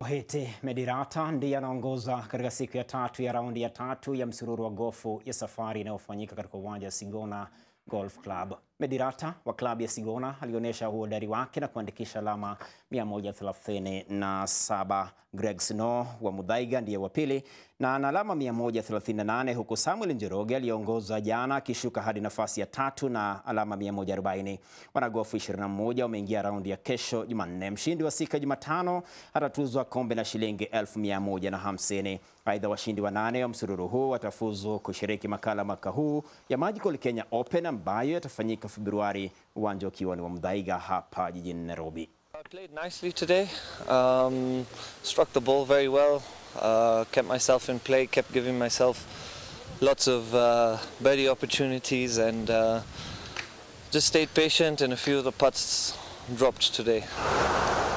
Ohete Medirata ndiye anaongoza katika siku ya tatu ya raundi ya tatu ya msururu wa gofu ya safari inayofanyika katika uwanja wa Sigona Golf Club. Medirata wa klabu ya Sigona alionyesha uhodari wake na kuandikisha alama 137. Greg Snow wa Muthaiga ndiye wa pili na ana alama 138 huku Samuel Njoroge aliyeongoza jana akishuka hadi nafasi ya tatu na alama 140. Wanagofu 21 wameingia raundi ya kesho Jumanne. Mshindi wa siku ya Jumatano atatuzwa kombe la shilingi 1150. Aidha, washindi wa nane wa msururu huu watafuzu kushiriki makala mwaka huu ya Magical Kenya Open ambayo yatafanyika Februari, uwanja ukiwa ni wa Muthaiga hapa jijini Nairobi. I played nicely today. Um, struck the ball very well. Uh, kept myself in play. Kept giving myself lots of uh, birdie opportunities, and uh, just stayed patient. And a few of the putts dropped today.